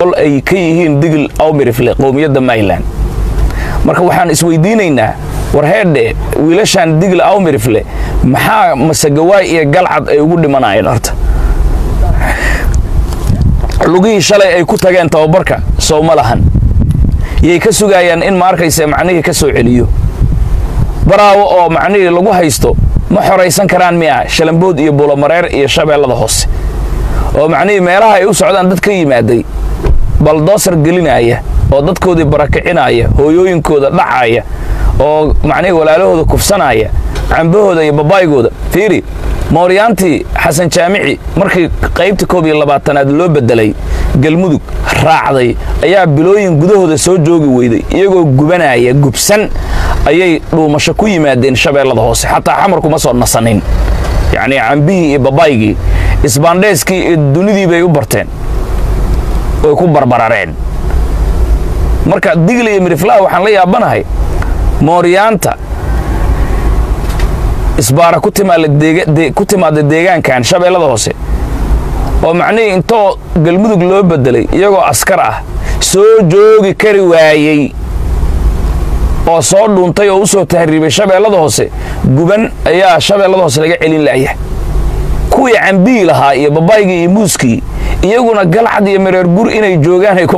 ay ka yihiin digil awmirifle qowmiyadda mayland marka waxaan isweydiinaynaa war heedhe wiilashaan digil awmirifle maxaa masegawaay iyo galcad ay ugu dhimanayeen horta lugihii shalay ay ku tageen tababarka sow ma lahan yay ka sugayaan in ma arkayse macnihii ka soo celiyo baraawo oo macnihii lagu haysto ma xoraysan karaan miya shalambood iyo buulomareer iyo shabeellada hoose oo macnihii meelaha ay u socdaan dad ka yimaaday baldoosar gelinaya oo dadkoodii barakicinaya hooyooyinkooda dhacaya oo macnihii walaalahooda kufsanaya cambahooda iyo babaygooda fiiri mooryaantii xasan jaamici markii qaybta koob iyo labaatanaad loo bedelay galmudug raacday ayaa bilooyin gudahooda soo joogi weyday iyagoo gubanaya gubsan ayay dhuumasho ku yimaadeen shabeellada hoose xataa xamarkuma soo nasanin yacnii cambihii iyo babaygii isbaandheeskii iyo dunidii bay u barteen oy ku barbarareen marka digli iyo miriflaha waxaan la yaabanahay mooryaanta isbaara ku timaada deegaankan shabeellada hoose oo macnihii intoo galmudug loo bedelay iyagoo askar ah soo joogi kari waayey oo soo dhuuntay oo u soo tahriibay shabeellada hoose guban ayaa shabeellada hoose laga celin la'yahay kuwii cambiyi lahaa iyo babaygii iyo muuskii iyaguna galcad iyo mareer gur inay joogaan ay ku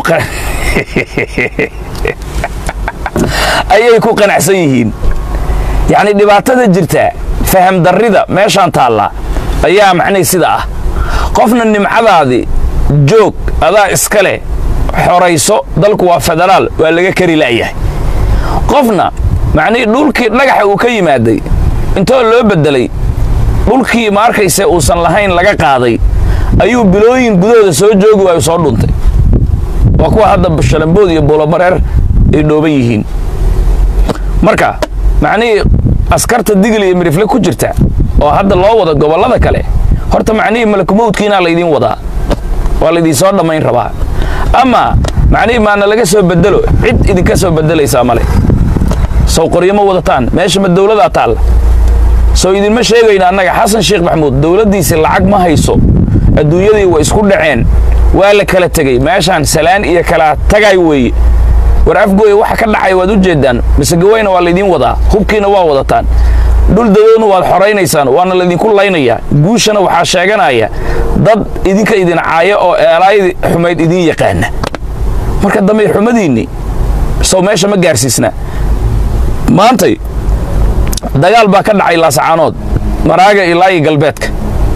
ayay ku qanacsan yihiin yacni dhibaatada jirta faham darrida meeshaan taallaa ayaa macnihi sida ah qofna nimcadaadii joog adaa iska leh xorayso dalku waa federaal waa laga kari la'yahay qofna macnihii dhulkii dhagaxa uu ka yimaaday intoo loo beddelay dhulkii ma arkayse uusan lahayn laga qaaday ayuu bilooyin gudahooda soo joogi waayu soo dhuntay waa kuwa hadda shalambood iyo buulobareer ay dhooban yihiin marka macnihii askarta digil iyo mirifle ku jirta oo hadda loo wado gobollada kale horta macnihii malakumowdkiinaa laydiin wadaa waa laydiin soo dhammayn rabaa ama macnihii maana laga soo bedelo cid idinka soo bedelaysaa male sow qoryo ma wadataan meesha ma dawladaa taalla sow idinma sheegayna annaga xasan sheekh maxamuud dawladdiisi lacag ma hayso adduunyadii way isku dhaceen waa la kala tegey meeshaan salaan iyo kala tagay weeye war afgooya waxa ka dhacay waad u jeeddaan masegawayna waa laydiin wadaa hubkiina waa wadataan dhul dadoodna waad xoraynaysaan waana laydinku laynayaa guushana waxaa sheeganaya dad idinka idin caaya oo eelaaydi xumayd idiin yaqaana marka dambe xumadiinni sow meesha ma gaarsiisna maantay dagaal baa ka dhacay laasacaanood maraaga ilaa iyo galbeedka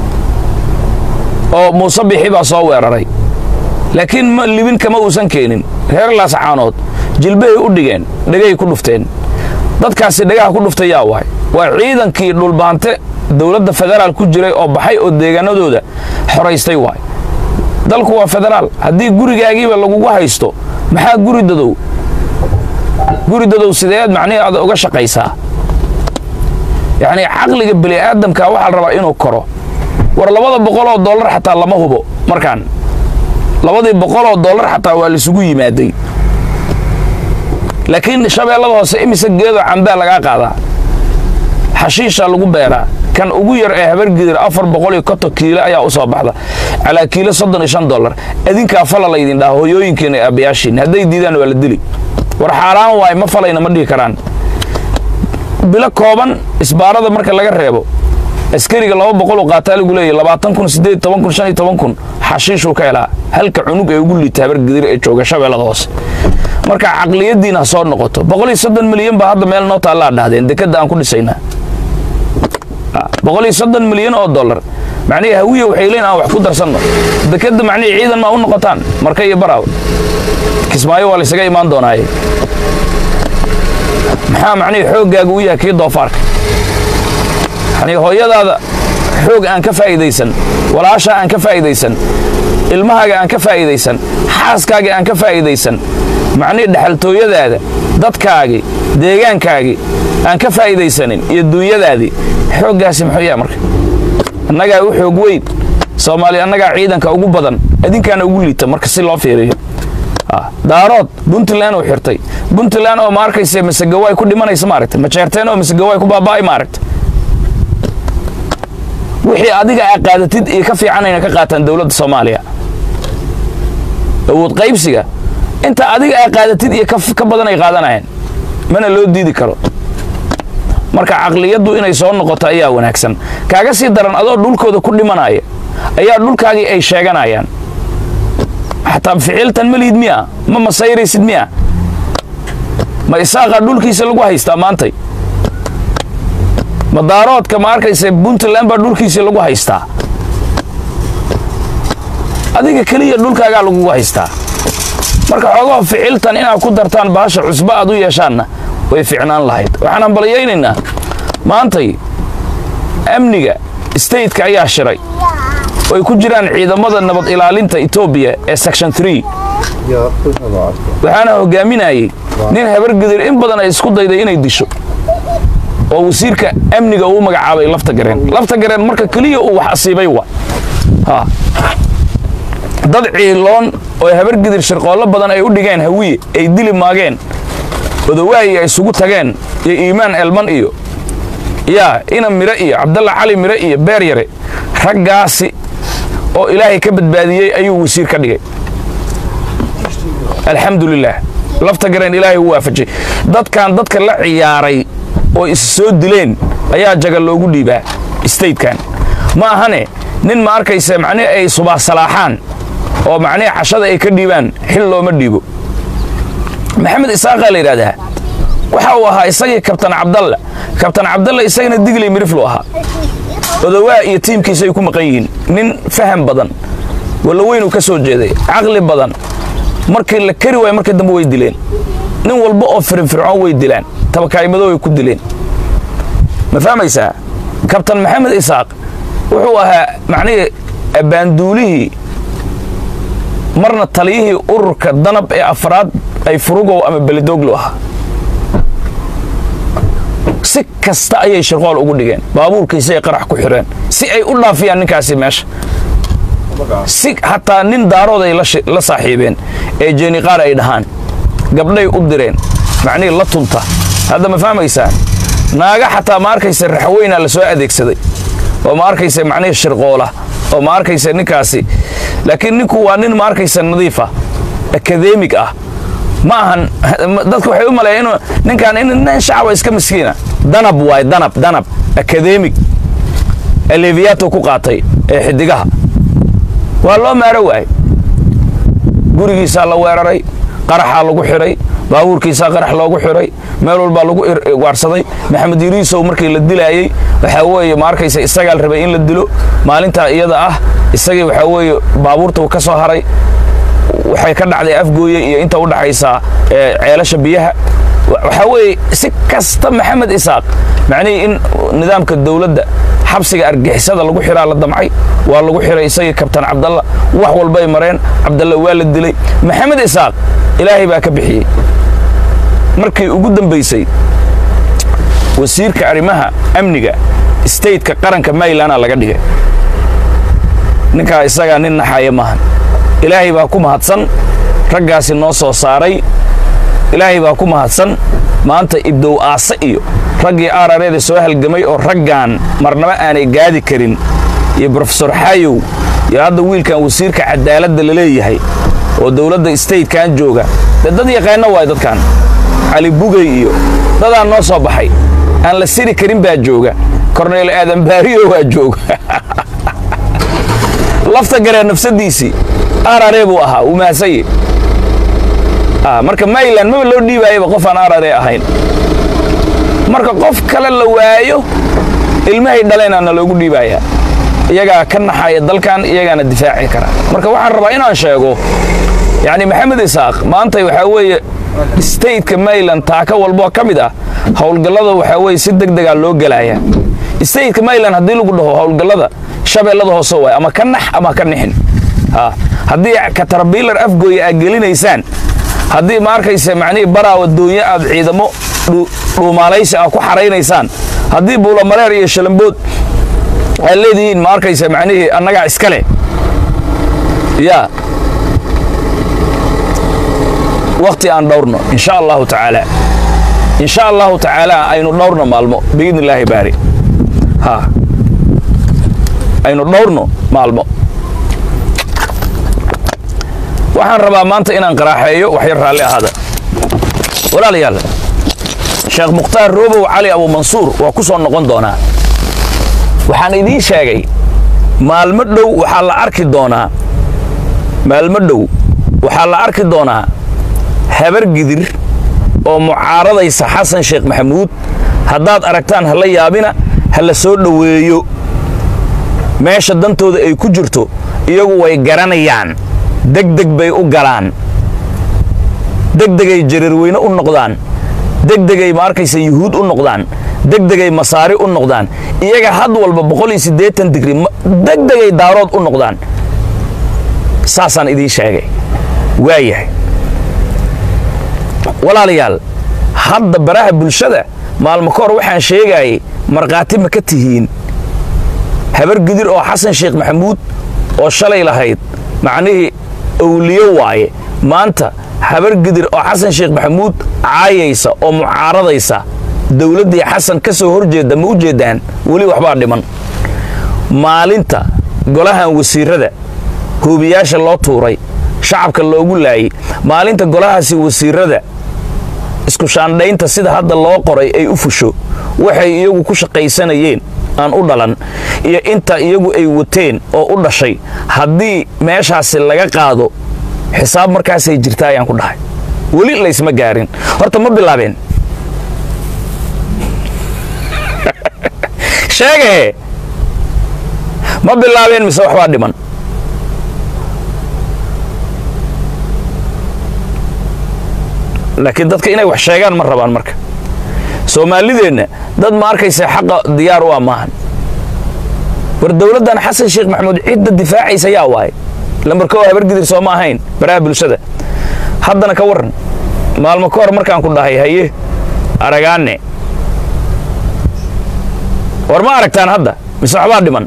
oo muuse bixi baa soo weeraray laakiin ma libin kama uusan keenin reer laasacaanood jilbahay u dhigeen dhegay ku dhufteen dadkaasi dhagaha ku dhuftay yaa waay waa ciidankii dhulbaante dowladda federaal ku jiray oo baxay oo deegaanadooda xoraystay waay dalku waa federaal haddii gurigaagiiba lagugu haysto maxaa guri dadow guri dadow sideed macnihii aad uga shaqaysaa yacnii caqliga bini aadamka waxaa la rabaa inuu koro war labada boqoloo dollar xataa lama hubo markaan labadii boqoloo dollar xataa waa laisugu yimaaday laakiin shabeellada hoose imise geedoo cambaa lagaa qaadaa xashiishaa lagu beeraa kan ugu yar ee habargidir afar boqol iyo konton kiilo ayaa u soo baxda calaa kiilo soddon iyo shan dollar adinkaa fala laydin dhaha hoyooyinkiina iyo aabbayaashiin hadday diidaan waa la dili war xaaraan waay ma falayna ma dhihi karaan bilo kooban isbaarada marka laga reebo askariga laba boqoluu qaataa lagu leeyahy labaatan kun siddeed toban kun shan iyo toban kun xashiishuu ka helaa halka cunug ee ugu liita habargidir ee jooga shabeellada hoose marka caqliyaddiina ha soo noqoto boqol iyo soddon milyan baa hadda meel noo taallaa dhahdeen dekadda aan ku dhisaynaa boqol iyo soddon milyan oo dollar macnihii hawiya waxay leeyiin aan wax ku darsanno dekadda macnihii ciidan maa u noqotaan marka iyo baraaw kismaayo waa laysaga imaan doonaaye maxaa macnihii xooggaaga u yahay kii doofaarka yacnii hooyadaada xoog aan ka faa'iidaysan walaashaa aan ka faa'iidaysan ilmahaaga aan ka faa'iidaysan xaaskaaga aan ka faa'iidaysan macnihii dhexaltooyadaada dadkaagii deegaankaagii aan ka faa'iidaysanin iyo duunyadaadii xooggaasi muxuu yahay marka annagaa u xoog weyn soomaaliya annagaa ciidanka ugu badan adinkaana ugu liita marka si loo fiiriyo daarood puntland uu xirtay puntland oo ma arkayse masegawaay ku dhimanaysa maaragta majeerteen oo masegawaay ku baaba'ay maaragta wixii adiga aa qaadatid iyo ka fiicanayna ka qaataan dowladda soomaaliya awood qaybsiga inta adiga ay qaadatid iyo ka badan ay qaadanayaan mana loo diidi karo marka caqliyaddu inay soo noqoto ayaa wanaagsan kaaga sii daran adoo dhulkooda ku dhimanaya ayaa dhulkaagii ay sheeganayaan xataa ficiltan ma liid miya ma masayraysid miya ma isaaqaa dhulkiisa lagu haystaa maantay madaaroodka ma arkaysa puntland baa dhulkiisa lagu haystaa adiga keliya dhulkaagaa lagugu haystaa marka xoogaho ficiltan inaad ku dartaan baasha cusba aad u yeeshaanna way ficnaan lahayd waxaan hambalyaynaynaa maantay amniga stateka ayaa shiray oy ku jiraan ciidamada nabad ilaalinta etoobiya ee section waxaana hogaaminayay nin habargedir in badan ay isku dayday inay disho oo wasiirka amniga uu magacaabay lafta gareen lafta gareen marka keliya uu wax asiibay wa dad ciiloon oo habargedir shirqoollo badan ay u dhigeen hawiye ay dili maageen odawaayi ay isugu tageen iyo iimaan elman iyo yaa ina mire iyo cabdalla cali mire iyo beer yare raggaasi oo ilaahay ka badbaadiyey ayuu wasiir ka dhigay alxamdu lilaah lafta gareen ilaahay u waafajay dadkan dadka la ciyaaray oo is soo dileen ayaa jaga loogu dhiibaa statekan ma ahane nin ma arkaysa macnihi ay subaasalaaxaan oo macnihi cashada ay ka dhiibaan xil looma dhiibo maxamed isaaqaa la yidhahdaa waxa uu ahaa isagii kabtan cabdalla kabtan cabdalla isagana digley miriflu ahaa odawaa iyo tiimkiisa ay ku maqan yihiin nin faham badan wallaweynuu ka soo jeeday caqli badan markii la kari waayo markii dambe way dileen nin walba oo firinfircoon way dilaan tabakaymado way ku dileen ma fahmaysaa kabtan maxamed isaaq wuxuu ahaa macnihii abbaanduulihii marna taliyihii ururka danab ee afraad ay furugow ama belidooglu ahaa si kasta ayay shirqool ugu dhigeen baabuurkiisa ay qarax ku xireen si ay u dhaafiyaan ninkaasi meesha si hataa nin daarood ay la saaxiibeen ee jeeniqaar ay dhahaan gabdhay u direen macnihii la tunta hadda ma fahmaysaan naaga xataa ma arkaysa raxweynaa la soo adeegsaday oo ma arkaysa macnihii shirqoola oo ma arkaysa ninkaasi laakiin ninku waa nin ma arkaysa nadiifa akademig ah ma ahan dadku waxay u maleeya inuu ninkaan in nin shacaba iska miskiina danab waay danab danab akademig aleviyato ku qaatay ee xidigaha waa loo maaro waay gurigiisaa la weeraray qaraxaa lagu xidhay baabuurkiisaa qarax loogu xidhay meel walbaa lagu waarsaday maxamed yuriisow markii la dilaayey waxaa weeye ma arkaysa isagaa la rabay in la dilo maalintaa iyada ah isagii waxaa weeye baabuurta ka soo haray waxay ka dhacday afgooye iyo inta u dhaxaysa ceelasha biyaha waxaa weeye si kasta maxamed isaaq macnihii in nidaamka dowladda xabsiga argixisada lagu xiraa la damcay waa lagu xiray isagii kabtan cabdalla wax walbay mareen cabdalla waa la dilay maxamed isaaq ilaahay baa ka bixiyey markii ugu dambaysay wasiirka arrimaha amniga stateka qaranka maylana laga dhigay ninkaa isagaa nin naxaaya maahan ilaahay baa ku mahadsan raggaasi noo soo saaray ilaahay baa ku mahadsan maanta ibdow aase iyo raggii aarareeda soo halgamay oo raggan marnaba aanay gaadi karin iyo brofesor xaayow iyo hadda wiilkan wasiirka cadaaladda la leeyahay oo dowladda statekan jooga dee dad yaqaano waay dadkan cali bugey iyo dadaan noo soo baxay aan la siri karin baa jooga korneyl aadan baariyo waa jooga lafta garee nafsadiisii arare buu ahaa uu mahadsaye marka mayland maba loo dhiibaayaba qof aan arare ahayn marka qof kale la waayo ilmahay dhaleenaana loogu dhiibayaa iyagaa ka naxaya dalkan iyagaana difaaci kara marka waxaan rabaa inaan sheego yacni maxamed isaaq maanta waxaa weeye stateka mayland taaka walboo ka mid ah howlgallada waxaa weeye si deg degaa loo gelaya stateka mayland haddii lagu dhaho howlgallada shabeellada hoose waay ama ka nax ama ka nixin haddii katarbiilar afgooya aad gelinaysaan haddii ma arkaysa macnihii baraawa doonyo aad ciidamo dhuumaalaysi ah ku xaraynaysaan haddii buulamareer iyo shalambood aad leedihiin ma arkaysa macnihii annagaa iska leh yaa wakti aan dhowrno insha allahu tacaala insha allahu tacaala aynu dhowrno maalmo biidni illaahi baari ha aynu dhowrno maalmo waxaan rabaa maanta inaan qaraaxeeyo waxyar raalli ahaada walaalayaal sheekh mukhtaar roobow cali abuumansuur waa ku soo noqon doonaa waxaan idiin sheegay maalmo dhow waxaa la arki doonaa maalmo dhow waxaa la arki doonaa habar gidir oo mucaaradaysa xasan sheekh maxamuud haddaad aragtaan ha la yaabina ha la soo dhoweeyo meesha dantooda ay ku jirto iyagu way garanayaan degdeg bay u galaan degdegay jareerweyne u noqdaan degdegay ma arkaysa yuhuud u noqdaan degdegay masaari u noqdaan iyaga had walba boqol iyo siddeetan digri degdegay daarood u noqdaan saasaan idiin sheegay waayahay walaalayaal hadda baraha bulshada maalmo ka hor waxaan sheegaayay markhaati ma ka tihiin habar gidir oo xasan sheekh maxamuud oo shalay lahayd macnihii owliyo waaye maanta habar gidir oo xasan sheekh maxamuud caayaysa oo mucaaradaysa dowladdii xasan ka soo hor jeedda ma u jeeddaan weli waxbaa dhiman maalinta golahan wasiirrada hoobiyaasha loo tuuray shacabka loogu laayay maalinta golahaasi wasiirrada isku shaandhaynta sida hadda loo qoray ay u fusho waxay iyagu ku shaqaysanayeen aan u dhalan iyo inta iyagu ay wateen oo u dhashay haddii meeshaasi laga qaado xisaab markaasay jirtaa ayaan ku dhahay weli laysma gaarin horta ma bilaabeen sheegahe ma bilaabeen mise waxbaa dhiman laakiin dadka inay wax sheegaan ma rabaan marka soomaalideenna dad ma arkaysa xaqa diyaar u ah maahan war dowladdan xasan sheekh maxamuud cidda difaacaysa yaa waaye lambarka oo habargidir soo ma ahayn baraha bulshada haddana ka warran maalmo ka hor markaan ku dhahay haye aragaane war ma aragtaan hadda mise waxbaa dhiman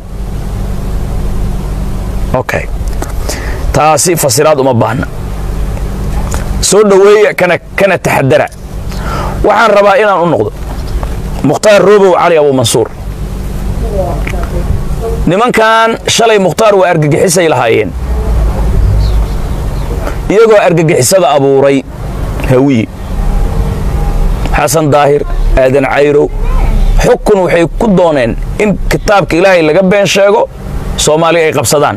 okay taasi fasiraad uma baahna soo dhoweeya kana kana taxadara waxaan rabaa inaan u noqdo mukhtaar roobow cali abuumansuur nimankan shalay mukhtaar waa argagixisay lahaayeen iyagoo argagixisada abuuray hawiye xasan daahir aadan cayrow xukun waxay ku dooneen in kitaabka ilaahay laga been sheego soomaaliya ay qabsadaan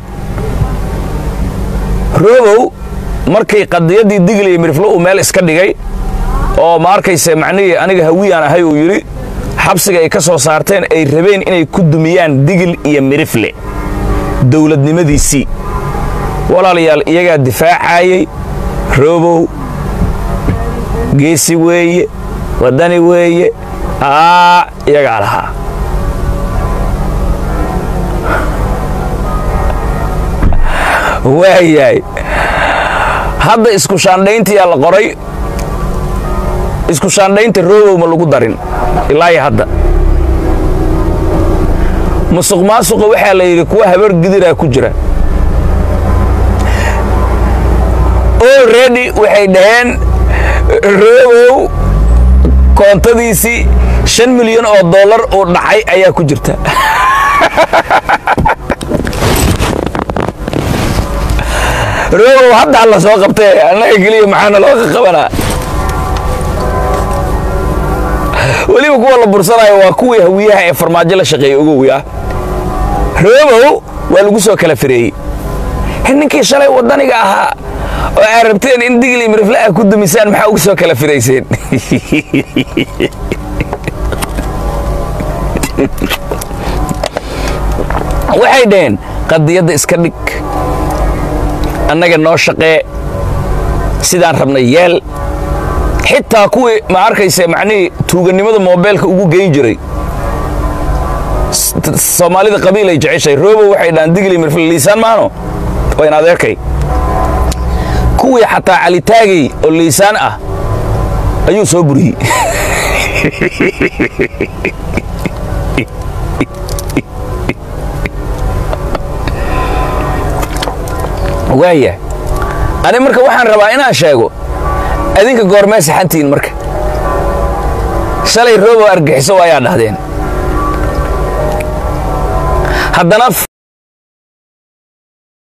roobow markay qadiyaddii digli iyo miriflo uu meel iska dhigay oo ma arkayse macnihii aniga hawiyaan ahay uu yidhi xabsiga ay ka soo saarteen ay rabeen inay ku dumiyaan digil iyo mirifle dowladnimadiisii walaalayaal iyagaa difaacayey roobow geesi weeye waddani weeye aa iyagaa lahaa waayahay hadda isku shaandhayntiyaa la qoray isku shaandhaynta roobow ma lagu darin ilaahi hadda musuq maasuqa waxaa la yidhi kuwa habar gidiraa ku jira already waxay dhaheen roobow koontadiisii shan milyan oo dollar uu dhacay ayaa ku jirta roobow hadda alla soo qabtee annaga keliya maxaana looga qabanaa weliba kuwa la bursanayo waa kuwii hawiyaha ee farmaajo la shaqeeyey ogowi ah roobow waa lagu soo kala fireeyey ninkii shalay waddaniga ahaa oo aad rabteen in digli mirifle ah ku dumisaan maxaa ugu soo kala firayseen waxay dhaheen qadiyadda iska dhig annaga noo shaqee sidaan rabnay yeel xitaa kuwii ma arkayse macnihii tuugannimada moobeelka ugu geyn jiray soomaalida qabiil ay jeceshay roobow waxay dhahaan digli mirfil liisaan maano wayn adeerkay kuwii xataa calitaagay oo liisaan ah ayuu soo buriyey waaya ani marka waxaan rabaa inaan sheego adinka goormee saxantihiin marka shalay roobow argixiso ayaa dhahdeen haddana